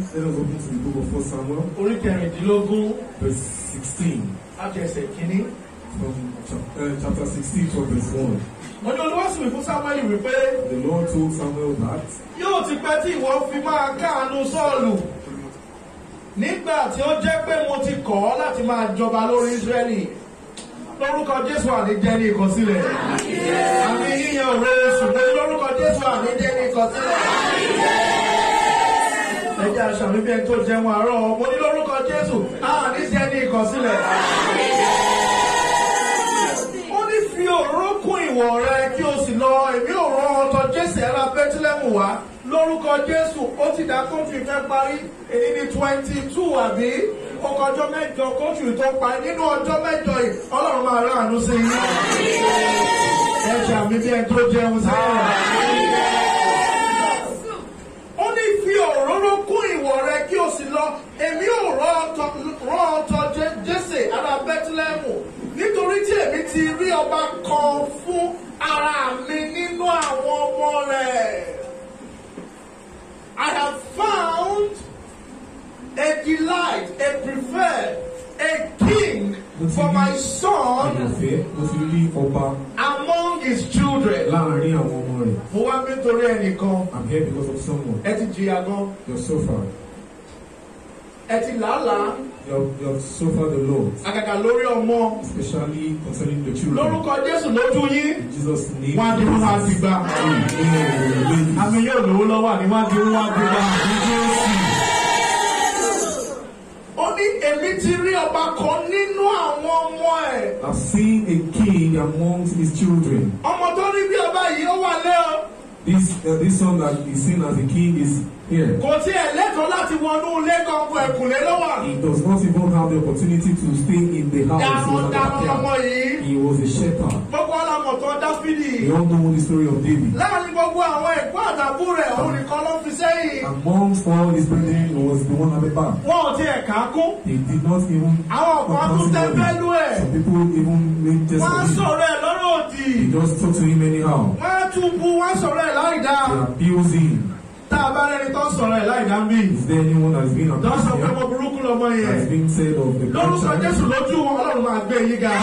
Let us open to the book of 1 Samuel, orí kẹrìndínlógún verse 16. àjẹsẹ̀ kínní. From chap- uh, chapter 16 from verse 1. wọ́n ní olúwa sì wí fún samuel wípé The Lord told Samuel that yóò ti pẹ́ tí ìwọ fi máa káàánú sọ́ọ̀lù nígbà tí ó jẹ́ pé mo ti kọ̀ ọ́ láti máa jọba lórí israẹli lórúkọ jésù àníjẹ́ ní ìkọsílẹ̀ àmì yíyan òwe ṣùgbọ́n lórúkọ jésù àníjẹ́ ní ìkọsílẹ̀ ẹjẹ́ aṣàmì bí ẹni tó jẹun àárọ̀ mo ní lórúkọ jésù àníjẹ́ ní ìkọsílẹ̀ ó ní fi òróró kún ìwọ̀ rẹ kí o sì lọ èmi ò rán ọtọ jésù ẹ̀rọ bẹ́tílẹ́mù wá lórúkọ jésù ó ti dá kóńtù ìfẹ́ parí èyí ní twenty two àbí ọkọ̀ ọjọ́ mẹ́jọ kóńtù tó parí nínú ọjọ́ mẹ́jọ yìí ọlọ́run máa rán àánú sí yín ẹ ṣàmì bí ẹni tó jẹun sẹ́yìn ó ní fi òróró kún ìwọ̀ rẹ kí o sì lọ èmi ò rán ọtọ rán ọtọ Jé- jésè ará bẹ́tílẹ́mù nítorí tí èmi ti rí ọba kan fún ara mi nínú àwọn ọmọ rẹ̀. I have found a delight, a preferred, a king for my son àyànfẹ́ ó ti rí ọba among his children. láàrin àwọn ọmọ rẹ̀. Mo wá nítorí ẹnìkan, I'm here because of someone. ẹ ti jìyà gan, You have suffered. ẹ ti làálàá, You have, you have suffered a lot, àgàgà lórí ọmọ. especially concerning the children. Lórúkọ Jésù lójú yín, In Jesus' name. wọ́n á di wọn àti gbà. Amen. Àmì yóò lówó lọ́wọ́ àní wọ́n á di wọn àti gbà. Ó ní èmi ti rí ọba kan nínú àwọn ọmọ ẹ̀. I've seen a king amongst his children. Ọmọ tó rí bí ọba yìí ó wà lé o. This uh, this son that is seen as a king is here. Kò tí ẹ̀ lẹ́tọ̀ọ́ láti wọnú ilé kankan ẹ̀kúnlé ló wà. He does not even have the opportunity to stay in the house. He Dáhùn was an dáhùn ọmọ backyard. yìí. He was a shepherd. Gbogbo ọlọ́mọ̀tọ́ Dáfídì. We all know the story of David. Láàárín gbogbo àwọn ẹ̀gbọ́n àtàbú rẹ̀, òun nìkan ló fi sẹ́yìn. Amongst all his brethren, he was the one at the back. Wọ́n ò tiẹ̀ kà á kún. He did not even. Àwọn kan tún consider him. tẹ́fẹ́lú ẹ̀. Some people even made jest Wọ́n á of him. sọ̀rọ̀ ẹ̀ lọ́rọ̀ òdì. They just talk to him anyhow. Wọ́n á tún bu wọ́n á sọ̀rọ̀ ẹ̀ láìdá. They abuse him. Tá a bá rẹ́ni tó sọ̀rọ̀ ẹ̀ láìdá ń bì. Is there anyone that has been Tó sọ pé abused mo here? burúkú lọmọ That yẹn. has been said of the Lórúkọ grandchild? Jésù lójú wọn, Ọlọ́run máa gbé yín ga.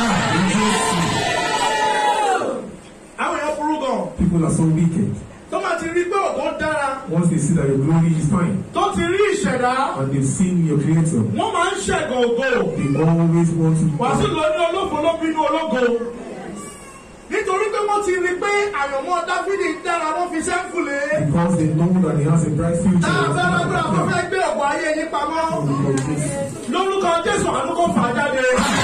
Àwọn èèyàn burú gan. People are so wicked. Tó máa ti rí pé ògo dára. Once they see that your glory is fine Tó ti rí ìṣẹ̀dá. and they've seen your creator, Wọ́n máa ń ṣẹ̀gàn ògo. they always want to Wàásù ló ní olófo ló bínú ológo. Nítorí pé wọ́n ti rí pé àyànmọ́ Dáfídì dára wọ́n fi sẹ́ńkùlé. because they know that he has a bright future. Tá a fẹ́ lọ́gbọ́n àwọn fẹ́ gbé ọ̀pọ̀ ayé yín pamọ́. Lórúkọ Jésù àánú kò fà á jáde.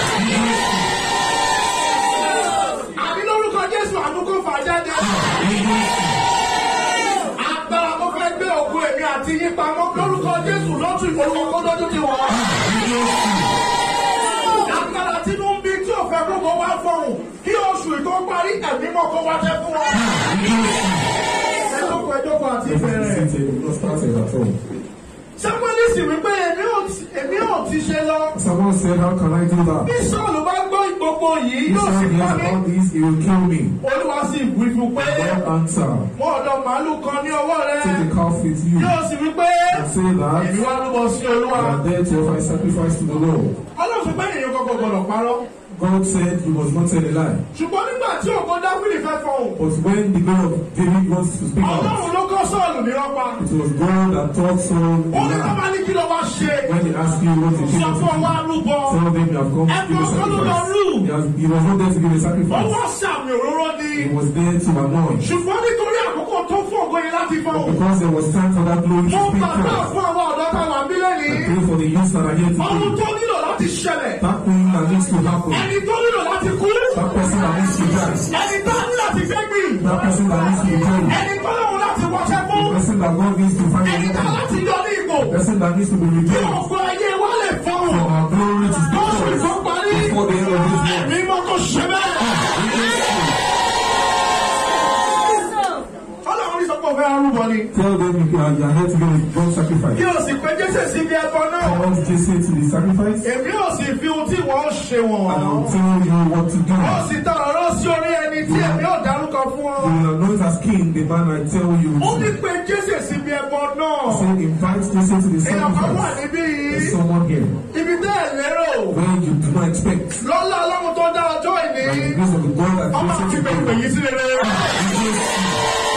Àbí lórúkọ Jésù àánú kò fà á jáde. Agbára kò fẹ́ gbé òkú èmi àti yín pamọ́. Lórúkọ Jésù lọ́tún ìfowópamọ́ kó lójú ti wọ̀. Agbára tínú ń bí tí ò fẹ́ gbogbo wá fọ̀hún. Kí oṣù ìtọ́ parí ẹ̀mí mọ̀ kó wá jẹ́ fún wọn. Ẹjọ́kọ̀ ẹjọ́kọ̀ àti ìbẹ̀rẹ̀. They will not started at all. Sámúẹ́lì sì wípé èmi ò ti- èmi ò ti ṣe lọ. Someone said, How can I do Bí that? Sọ́ọ̀lù bá gbọ́ gbogbo yìí He yóò sì said, He pa has mí. all this, he will kill me. Olúwa sì wí fún pé God answer, mú ọ̀dọ̀ màálù kan ní ọwọ́ rẹ. take a calf with you Yóò sì wí pé and say èmi that wá rúbọ sí Olúwa. you are there to offer a sacrifice to the Lord. Ọlọ́run fi pé ènìyàn kọ̀ọ̀kan gbọ́dọ̀ parọ́. God said you must not tell a lie. Ṣùgbọ́n nígbà tí ògo Dáfídì fẹ́ fọhùn, But when the God of David wants to speak out, Ọlọ́run ló kọ́ Sọ́ọ̀lù ní rọ́pa. it was God that taught Saul a Ó ní ká lie. bá ní kí ló wá ṣe. When they ask you what you Sọ think, fún ọwọ́ arúgbó. tell them you have come to give a Ẹ̀fọ́ kọ́ ló lọ sacrifice. rú. He, has, he was not there to give a Ó sacrifice. wá sàmì òróró ni. He was there to anoint. Ṣùgbọ́n nítorí àkókò tó fún ògo yẹn láti fọhùn. Because there was time for that glory to Mo speak gbàgbọ́ forth. fún àwọn ọ̀dọ́ táwọn àbílẹ̀ ní. I pray for the youth that are here Ohun today. tó nílò láti ṣẹlẹ̀. That thing that needs to happen. Ẹni tó nílò láti kú. That person that needs to die. Ẹni tó ní láti fẹ́ gbìn. That person that needs to be killed. Ẹni tó lòun láti wọṣẹ́ The fún. person that God needs to find a Ẹni tó woman. láti yọ ní ipò. The person that needs to be Kí redeemed. ògo ayé wa lè fọhùn. For our glory to speak Lọ́sùn forth. ìfọ́ parí. Before the end of this month. Ẹ̀mí mọ́ kó ṣe bẹ́ẹ̀. Ọlọ́run ní sọ pé òfin arúgbó ni. Tell them you are, you are here to give a God sacrifice. Kí o sì pé Jésù síbi ẹbọ náà. I want Jesse to the sacrifice. Èmi ò sì fi ohun tí wọ́n ṣe wọ̀n. And I will tell you what to do. Ó sì tọ ọ̀rọ̀ sí orí ẹni tí èmi ò dárúkọ fún ọ. You will anoint as king the man I tell you. ó ní to. pé jésè síbi ẹbọ náà. Say, invite Jesse to the èèyàn kan wà sacrifice. níbí There's yìí. someone here ibi tẹ́ ẹ̀ lérò. where you do not expect. lọ́lá ọlọ́run tó dá ọjọ́ By the ìní. grace of the God that ọmọ created àti you. pèpè yìí sí rere. God.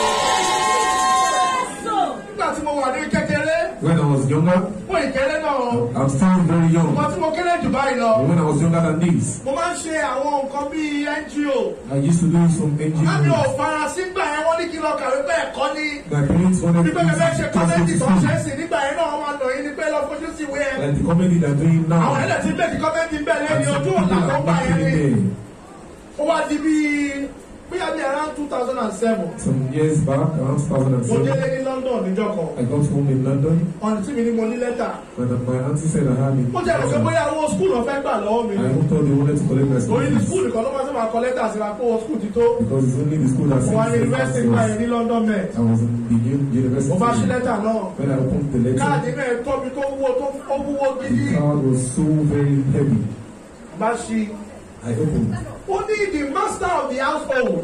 nígbà tí mo wà ní kékeré When I was younger, fún ìkéré náà I'm still very young. ọmọ tí mo kéré jù báyìí lọ. But when I was younger than this, mo máa ń ṣe àwọn nǹkan bíi ngo. I used to do some Láti ò NGO. fara sígbà yẹn wọ́n ní kí lọ kàwé pé ẹ̀kọ́ ní. My parents wanted me Nígbà yẹn fẹ́ ṣe to just go kọ́mẹ́ntì to tó ń ṣe é school. sí nígbà yẹn náà wọ́n máa nà yín ní pé lọ fojú sí ìwé ẹ̀. Like the comedy they're doing Àwọn now. ẹ̀dẹ̀ tí bẹ́ẹ̀ ti kọ́mẹ́ntì bẹ́ẹ̀ And lẹ́ni some ojú people ọ̀tà tó are gbà yẹn not ni. feeling Ó wá di bíi bóyá bíi around two thousand and seven. there. Some years back, around Mo 2007, délé ní London níjọ́ kan. I got home in London. Ọ̀nà tí mi ní mo ní lẹ́tà. When my auntie said I had it, Mo jẹ́ ìròpé bóyá owó skul náà fẹ́ gbà lọ́wọ́ mi. I even thought they wanted to collect my school Orí ní fees skul nìkan ló máa ń sábà kọ lẹ́tà síra pé owó skul ti tó. because it's only the school that Mo wá ní sends the yunifásitì gbà yẹn passports. ní London Met. I was in the u- university. Mo bá ṣí lẹ́tà náà. When I opened the Káàdì letter, náà tóbi tó wúwo tó ó wúwo gidi. the card was so very heavy. Bá ṣí. I opened. Ó ní the master of the household.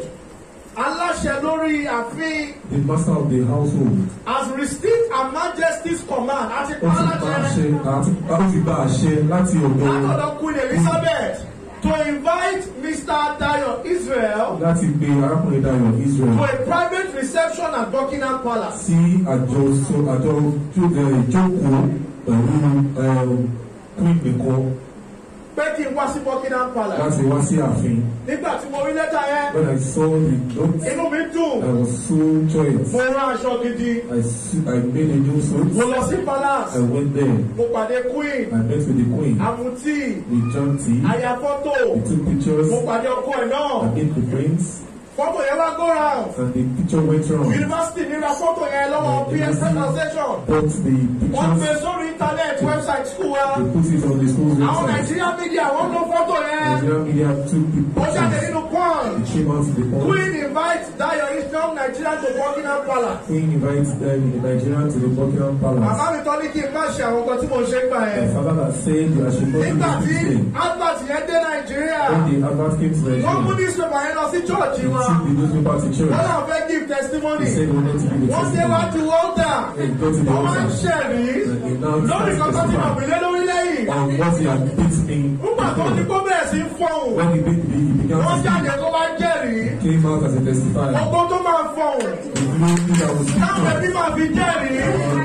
Aláṣẹ lórí ààfin The master of the household. has received her majesty's command àti Ó ti gba pàálàṣẹ àṣẹ àti ó ti gba àṣẹ láti ọ̀dọ̀ látọ̀dọ̀ Queen Elizabeth to invite Mr. Dayo Israel láti pe arákùnrin Dayọ̀ to Israel a private reception at Buckingham Palace. sí àjọsọ àjọ tó ẹ, ìjókòó pẹ̀lú ẹ, queen nìkan Pé kí n wá sí Buckingham Palace. láti wá sí ààfin. Nígbà tí mo rí lẹ́tà yẹn, When I saw the note, inú mi I dùn. was so joyous. Mo rán aṣọ gidi. I, su- I made a new Mo suit. lọ sí Palace. I went there. Mo pàdé Queen. I met with the queen. Àmùtí. We drank tea. Àyà fọ́tò. We took pictures. Mo pàdé ọkọ ẹ̀ náà. I met the prince. Fọ́tò yẹn wá go round. And the picture went round. Yunifásitì mi ra fọ́tò yẹn lọ́wọ́ PS presentation. But the Wọ́n gbé pictures, sórí internet website school wa. they put it on the school's Àwọn website. Nàìjíríà media wọ́n lo fọ́tò yẹn. Nigerian media took the Ó jáde pictures. nínú Punch. It came out to the point. Queen invite Dayo Israel Nigeria to Buckingham Palace. Queen invites them in Nigeria to the Buckingham Bàbá Palace. mi tọ́ ní kí n má ṣe àwọn nǹkan tí mo ṣe ń gbà My yẹn. father had said that I should not do Nígbà tí this thing. advert yẹn dé Nàìjíríà, When the advert came to wọ́n mú Nigeria, newspaper yẹn lọ sí church he wọn. took the newspaper to church. Wọ́n náà fẹ́ give He testimony. said he wanted to give a Wọ́n dé wá testimony. ju Walter. And he got to the Wọ́n máa ń altar. ṣẹ̀rí. And he now Lórí started kankan tí mo testifying bìlẹ̀ lórí lẹ́yìn. on what he had beat me Nígbà tó ní before. kó bẹ̀rẹ̀ sí fọ̀hún. When he, beat me, he began Wọ́n to jáde speak. kó bá jẹ́rìí. He came out as a testifier. Gbogbo tó máa fọ̀hún. The glory that was Táwọn speaking. ẹbí máa fi jẹ́rìí.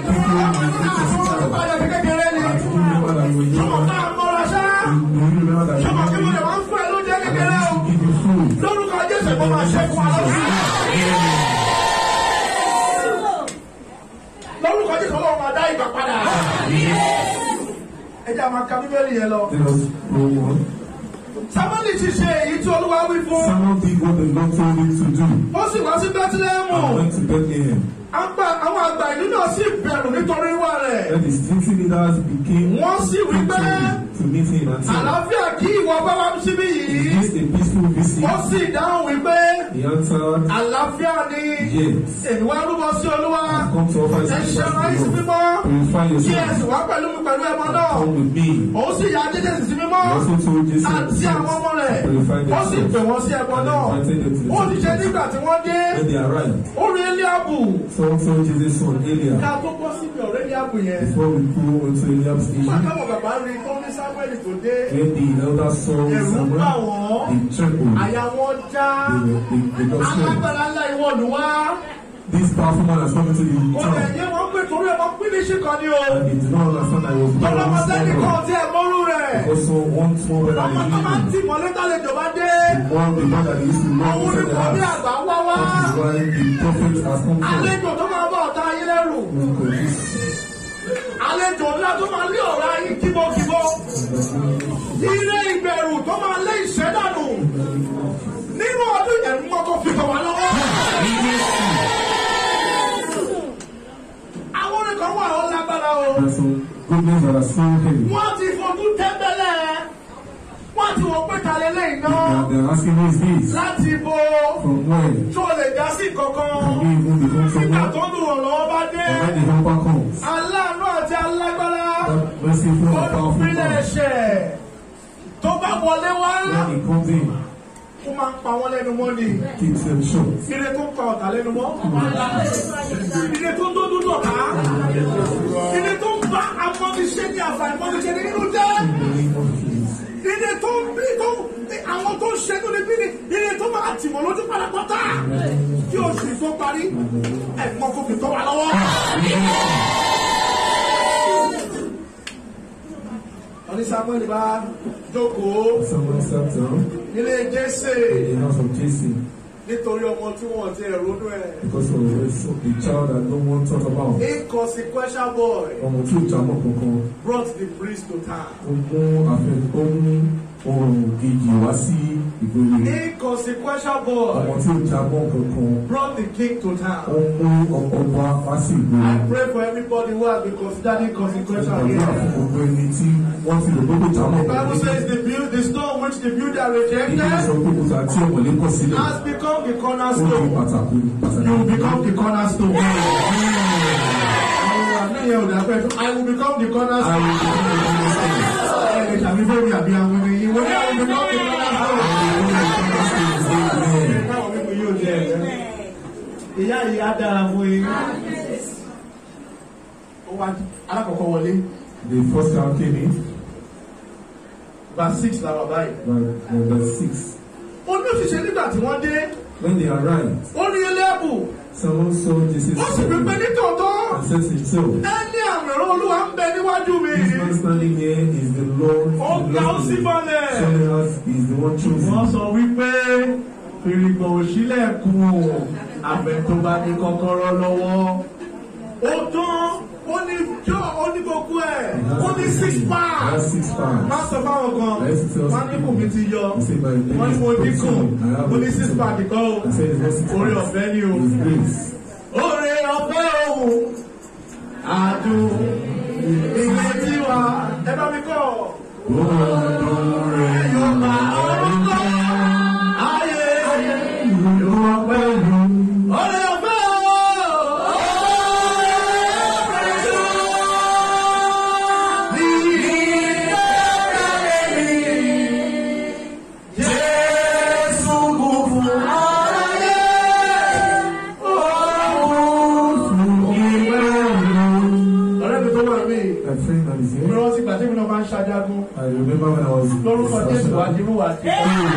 Àwọn ọ̀pá yẹn fi kékeré ni. And you remember that you were Ṣọmọ young. náà mọ́ra ṣá. You remember that you Ṣọmọ kí mo were lè young. wá ń fún ẹ lóúnjẹ And kékeré I o. used to give you food. Lórúkọ Jésù kó máa ṣe fún wa lọ́sí. Lórúkọ Jésù Ọlọ́run máa dá ìgbà padà. Ẹ jẹ́ àmà ka Bíbélì yẹn lọ. Let us go on. Sámúẹ́lì ti ṣe èyí tí Olúwa wí fún. Samuel did what the Lord told him to do. Ó sì wá sí Bẹ́tílẹ́mù. And went to Bethlehem. Àgbà- Àwọn àgbà ìlú náà sì bẹ̀rù nítorí wà rẹ̀. Then the city leaders became Wọ́n sì wí pé to meet him and said, àlàáfíà kí ìwọ bá wá síbí yìí. Is this a peaceful visit? Ó sì dáhùn wípé He answered, àlàáfíà ni Yes. èmi wá rúbọ sí Olúwa. I've come to offer Ẹ ṣe sacrifice ara yín sí to the mímọ́. Lord. Purify Kí ẹ sì yourself. wá pẹ̀lú mi pẹ̀lú ẹbọ náà. Come with me. Òun sì ya Jésù sí mímọ́. He also told Jesus Àti àwọn ọmọ rẹ̀. purify Ó sì pè themselves. wọ́n sí ẹbọ And náà. invited them to the Ó ti ṣe sacrifice. nígbà tí wọ́n dé. When they arrived, Ó rí Eliabu. so told Jesus' son Eliab, Ká tó bọ́ síbi ọ̀rẹ́ Eliabu yẹn. before we go into Eliab's Nígbà issue, táwọn bàbá rí tó ní Samuel tó dé. when the elder saw Ẹ̀rù bà Samuel, wọ́n. they trembled. Àyà wọn já. They were they, they got scared. Alágbára ńlá ìwọ lù wá. This powerful man has come into the Kò lè town. yé wọn pé torí ẹ̀ máa pín ní ṣìkan ni o. And they did not understand that I was part of Ọlọ́mọ this sẹ́ni kan small tí ẹ mọ́rú rẹ̀. Also, one small brother Ọmọ tó máa ń in tì mọ́lé tálejò bá dé. the one the man that they used to love Òun ni inside the kò ní house. àgbà wá wá. That is why the prophet has come from. Àlejò tó máa bá ọ̀tá ayé lẹ́rù. Àlejò ńlá tó máa lé ọ̀rá ayé kíbókíbó. Ilé ìbẹ̀rù tó máa lé ìṣẹ́dànù. Nínú ọdún yẹn mọ́ tó fi kàn wá lọ́wọ́. Àwọn orin kan wà ó lágbára o. There's some goodness that are so heavy. Wọ́n ti fojú tẹ́ńbẹ́lẹ̀. Wọ́n ti wọ pé ta lélẹ́yìn náà. And they're asking who is this? Láti bo From where? tó lè dá sí kankan. Can we even become Nígbà someone? tó dùn ọ̀rọ̀ bá dé. And when the helper comes, Aláàánú àti alágbára. that merciful and powerful Olùpínlẹ̀ man, ẹ̀ṣẹ̀ tó bá wọlé wá. when he comes in, ó máa ń pa wọ́n lẹ́nu mọ́ ni keeps them short. ire tó ń pa ọ̀tá lẹ́nu mọ́ ire tó ń tó dúdú ọ̀tá ire tó ń bá amọ́niṣẹ́ ní àǹfààní mọ́niṣẹ́ ní nínú jẹ́ In the name of Jesus. ire tó ń bí tó àwọn tó ń ṣe tó lè bí ni ire tó máa tì wọ́n lójú pátápátá kí oṣù tó parí ẹ̀gbọ́n kò fi tọ́ wa lọ́wọ́. wọ́n ní samuel bá jókòó Someone sat down nílé jésè in the house of Jesse nítorí ọmọ tí wọ́n ti ẹ̀rọ nú ẹ̀. because of a so- a child that no one thought about. inconsequential boy Ọmọ tí ò jámọ́ kankan. brought the priest to town. Ó mú afẹ́ ó mú ohun kejì wá sí ìgboro. inconsequential Ọmọ boy tí ò jámọ́ kankan. brought the king to Ó town. mú ọba wá sí ìgboro. I pray for everybody who has been considered inconsequential Ìgbàdúrà fún here. gbogbo ẹni tí wọ́n ti lò gbogbo jámọ́ The Bible says kankan. the build, the stone which the builder Ìgbà sọ rejected pé kò sá tí ọmọlé kọ̀ sílẹ̀. has become the Ó di cornerstone. pàtàkì pàtàkì. You will become the cornerstone. Àwọn àmì yẹn ò dà pẹ́ I will become the cornerstone. Ẹ lè tàbí fẹ́ mi àbí àwọn ènìyàn yìí. Wọ́n ní I will become the cornerstone. Táwọn mímu yóò jẹ ẹ̀rẹ́. Ìyá yìí á dára fún yín. Ó wá alákọ̀ọ́kọ́ wọlé. The first child came in Verse six làwọn báyìí. by number six. Ó ní òṣìṣẹ́ nígbà tí wọ́n dé. When they arrived, Ó ní ẹlẹ́bù. someone saw Jesus Ó sì fi pé nítòótọ́. and said to himself, Ẹni àmì ìran olúwa ń bẹ níwájú mi. This man standing here is the Lord. Ó ga ó sì Showing balẹ̀. us is the one Wọ́n chosen. sọ wípé fìrìgbọ̀n òṣìlẹ̀kùn àbẹ̀ tó bá ní kọ́kọ́rọ́ lọ́wọ́. Ó tán, ó ní jọ́, ó ní gbogbo ẹ̀, ó ní six He has pounds. six pounds. Má sọ fáwọn kan, wọ́n ní kò mi ti yọ. He said, My name Wọ́n ní is mo dínkù, Potson. I have ó ní a six Potson. pounds kọ́ o. I said, It's not six Orí pounds. ọ̀fẹ́ ni o. It's grace. Oore ọ̀fẹ́ òun, àdùn, ilé tiwa, ẹ bá mi kọ́. Ọdún rẹ̀ Yóò máa ọdún kọ́, ayé, yóò máa pẹ̀lú. Oore ọ̀fẹ́ ọ̀rẹ́ mi tó wà mí My friend that is mi here. rántí gbà tí mi náà máa ń ṣajagun I remember when I was lórúkọ jésù wá dìbò wá sí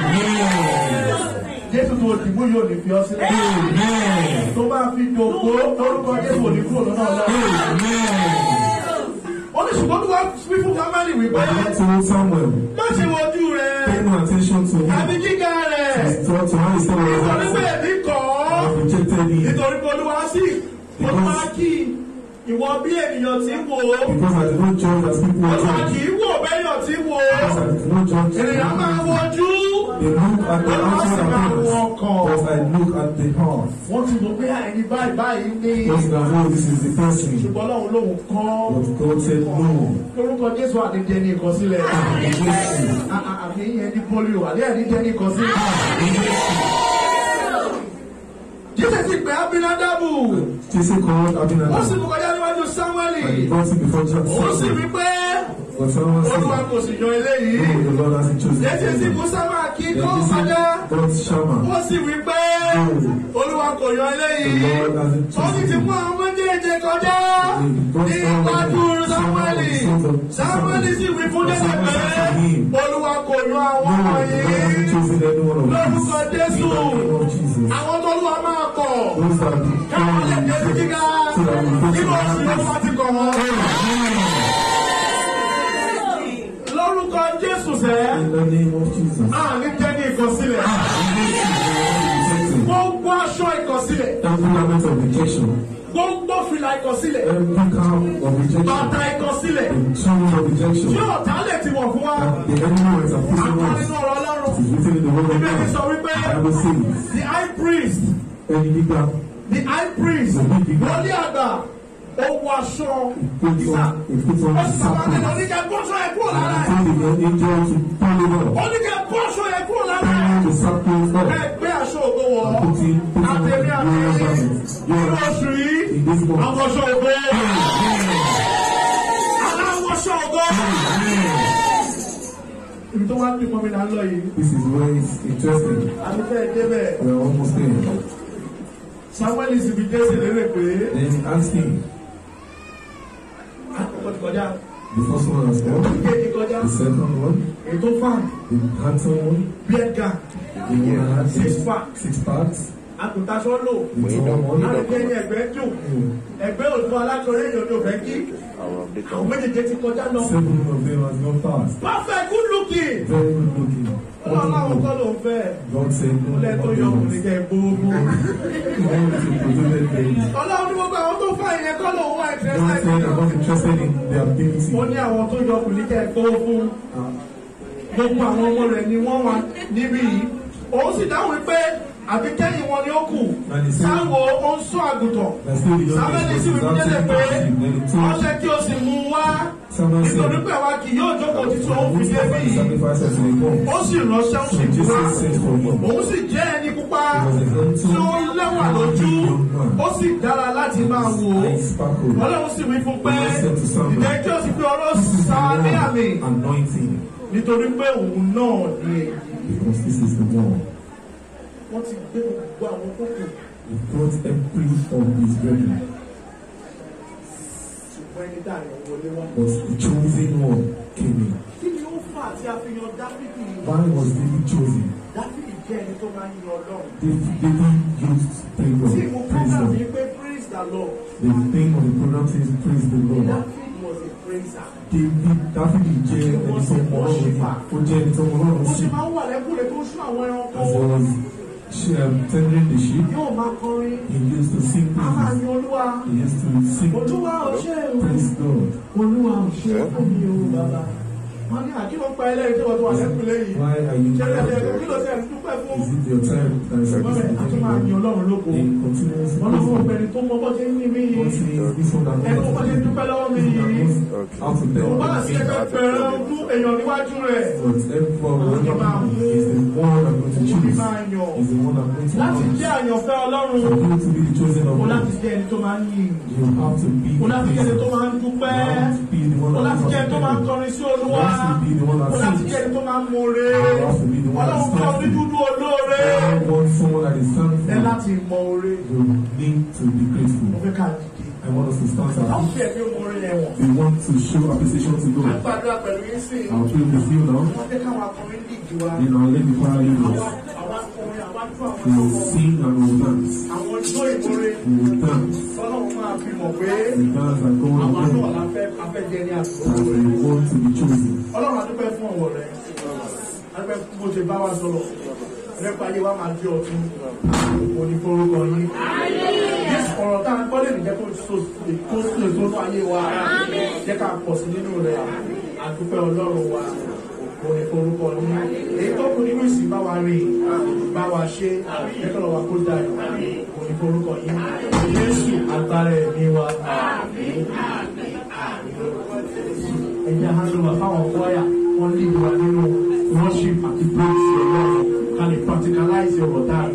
jésù tó dìbò yóò ní fi ọ sílẹ̀ tó bá fi dògbò lórúkọ jésù ò ní kúrò lọ́nà ọlọ́run ó ní ṣùgbọ́n tó wá wí fún family wípé But God told Samuel, má ṣe wojú rẹ pay no attention to àbí him. gíga rẹ His thought to how he said nítorí was pé that èmi kọ́ I have rejected him. nítorí pé olúwa sì ó máa kí ìwọ bí ènìyàn tí ń wò ó Because I did not judge as people were olúwa kì judged. í wò bẹ́yàn tí ń wò ó Because I did not judge ènìyàn máa people. wojú. They look at the outside appearance, but I look at the heart. wọ́n ti mọ̀ pé ẹni báyìí báyìí ní Because now know this is the person. ṣùgbọ́n lọ́hùn lóhùn kọ́ But God said no. lórúkọ jésù àdídẹ ní ìkọsílẹ̀ Jésù. À- à- àmì yẹn ní polio àdé àdídẹ ní ìkọsílẹ̀. jésù ti pè abinadabu Jesse called ó sì Abinadab mú kọjá níwájú samueli and he brought him before ó sì Samuel. wí pé But Samuel olúwa said, kò sì yan eléyìí No, the Lord hasn't chosen jésù sì him. mú sábà kí Then kó Jesse kọjá brought Shammah. ó sì wí pé olúwa kò yan The eléyìí. Lord hasn't ó sì ti chosen mú him. àwọn méjèèjì kọjá ní iwájú sámúẹ́lì sámúẹ́lì sì wí fún jésù pé olúwa kò yan àwọn No, ọmọ the Lord yìí hasn't chosen any one of lórúkọ these. jésù In the name of Jesus. àwọn tó lù wá máa kọ̀ Those are the káwọn lè dé sí things gíga so that we go to nínú oṣù the yóò wá ti kọ̀ wọ́n. lórúkọ jésù sẹ́ In the name of Jesus. àní jẹ́ ní ìkọsílẹ̀ Rejecting gbogbo aṣọ ìkọsílẹ̀ Every element of rejection, gbogbo fìlà ìkọsílẹ̀ every kind of rejection, bàtà ìkọsílẹ̀ the tools of rejection tí ọ̀tá lè ti wọ̀ fún wa. that the enemy was opposing Àpá us. nínú ọ̀rọ̀ ọlọ́run. It is written in the word of Bíbélì sọ God. wípé The Bible says, the high priest ẹni gbígbà the high priest wọlé àgbà ó wọ aṣọ ìsà ìpótọ́ ó sì sàmà nínú ìsàkó. oníkẹ́ bọ́ṣọ ẹ̀ kúrò lára ẹ̀ Told the angel to pull it up. oníkẹ́ bọ́ṣọ ẹ̀ kúrò lára ẹ̀ Pull the sackcloth up. ẹ gbé aṣọ ògo wọ̀ ọ́ Put it, put it on àtẹ̀mí the àti royal garment. nínú Your oṣù yìí in this month. àwọn aṣọ ògo aláwọ̀ aṣọ ògo ibi tó wá ń bímọ mi là ń lọ yìí This is where it's interesting. àti fẹ́ẹ́ débẹ̀ We are almost there. samuel sì fi jésè lérè pé Then ask him. àkọ́kọ́ ti kọjá The first one has gone. ìkejì kọjá The second one, ètò fan the handsome one, beard gang the one that had Six six, pack. six parts, àgùntàṣọ lò the tall one, láti ẹni ẹgbẹ́ dùn ẹgbẹ́ òtún alákọ̀ọ́rẹ́ èèyàn tó fẹ́ kí àwọn méjèèjì ti kọjá lọ seven of them has gone past. perfect good looking Very good looking. ọlọ́run àwọn kọ́ ló ń fẹ́ God said no ọlẹ́ tó more yọ ọkùnrin demons. jẹ́ gbogbo He wants to protect them. ọlọ́run ní gbogbo àwọn tó fà ìyẹn kọ́ ló ń wá God said I'm ìtẹ́sẹ̀ not interested in their beauty. ó ní àwọn tó yọ ọkùnrin jẹ́ gbogbo Uh, gbogbo àwọn ọmọ rẹ̀ ni wọ́n wà níbí yìí òun sì dáhùn pé àbí kẹ́yìn wọn ni ó kù And he said- sáwo ó ń sọ àgùntàn That's still the sábẹ́ni youngest sì was wí jẹ́lẹ̀ pé absolutely Then he told ọ̀sẹ̀ kí o sì mú un wá Samuel nítorí said, pé àwa kì yóò jókòó títí òun fi Who's dé bí the yìí sacrifice of the God? ó sì ránṣẹ́ ó So sì wá Jesus sent for him. òun sì jẹ́ ẹni pupa He was a tí ó handsome, lẹ́wà lójú young man. ó sì dára láti máa wò ó Eyes sparkled. ọlọ́run sì wí fún pé He said to Samuel, ìdẹ́ kí o sì fi ọ̀rọ̀ This is the sá ní àmì one anointing nítorí pé òun náà ni èyí because this is the one. wọ́n ti gbé gbogbo àwọn kókò He brought every of his brethren, ṣùgbọ́n ẹni dàrí wọlé wá. but the chosen one came in. kí ni ó fà tí a fi yan dáfídì Why was David chosen? dáfídì jẹ́ ẹni tó máa ń yan ọlọ́run. David, David used praise tí God. mo Praise program God. yìí pé praise the lord The thing of the program says praise the Lord. dáfídì was a praiser. David Dáfídì jẹ́ ẹni tó mọ Ọlọ́run ní. Ó jẹ́ ẹni tó mọ Ọlọ́run ó sí. sì máa ń wà lẹ́kùnrin tó ń sún àwọn ẹranko. As I was um, tendering the sheep, yóò máa kọrin he used to sing a máa praises. yan olúwa. He used to sing olúwa ò ṣe é o praise God. olúwa ò ṣe é fún mi o bàbá. wọ́n ní àkílò pa ẹlẹ́yìn tí wọ́n tó wà lẹ́kùnrin yìí. Why are you ṣé ẹ ẹ kí ló doing ṣe ń dúpẹ́ fún. Is it your time that is ṣùgbọ́n bẹ́ẹ̀ a tún máa yan ọlọ́run lóko. In continuous wọ́n lọ́wọ́ praise ọ̀gbẹ́ni tó mọ bọ́ ṣe ń ní mí God yìí. says this one that ẹni tó bọ́ ṣe ń knows dúpẹ́ lọ́wọ́ mi this one that yìí. knows how to tell wọ́n á the sí thing. ẹgbẹ́ pẹ̀rẹ̀ ọdún èèyàn níwájú rẹ̀. But everyone will remember is the one I'm going to Òbí choose. máa yàn. Is the one I'm going to láti choose. jẹ́ àyànfẹ́ ọlọ́run. For you to be the chosen of o láti God, jẹ́ ẹni tó máa ń yìn. you have to be o láti jẹ́ ẹni tó the máa ń dúpẹ́. You have to be the one o that láti jẹ́ ẹni tó máa ń knows kọrin sí You olúwa. have to be the one o that láti sings. jẹ́ ẹni tó máa ń more. You have to be the one that ọlọ́run fẹ́ stands. onídúdú olóore. God wants someone that is ẹ thankful. láti mọ oore. You need to be mo grateful. fẹ́ ká dìde. I want us to stand wọ́n up. fi ẹ̀mí oore yẹn wọ̀n. We want to show appreciation to God. àgbàdo pẹ̀lú yín sí i. I'll pray with you now. wọ́n fẹ́ káwọn akọrin dìde wa. You know, let me fire you. àwa àwa akọrin àwa tó àwọn We will ọkọ. sing and we will dance. àwọn ijó ìmúre. We will dance. ọlọ́run máa fi mọ̀ pé We dance and go àwa on náà going. la fẹ́ afẹ́jẹ́ ní àtúntò. And we want to be chosen. ọlọ́run adúpẹ́ fún ọ̀wọ̀ rẹ̀ adúpẹ́ fún bó ṣe bá wa sọ̀rọ̀ nípa ayé wa máa di ọ̀tún òní forúkọ yín yéésù ọ̀rọ̀ tá a gbọ́ lè ní jẹ́ kó so kó so èso ní ayé wa jẹ́ ká pọ̀ sí nínú rẹ̀ adúpẹ́ ọlọ́run wa òní forúkọ yín èyí tó kù nínú ìsìn bá wa rìn bá wa ṣe jẹ́ kọ́ lọ́wọ́ kó dà òní forúkọ yín yéésù agbára ẹ̀mí wa ẹ̀yà handover fáwọn kwaya wọ́n lè wà nínú worship àti praise ọlọ́run ká lè practicalize ọ̀rọ̀ tá a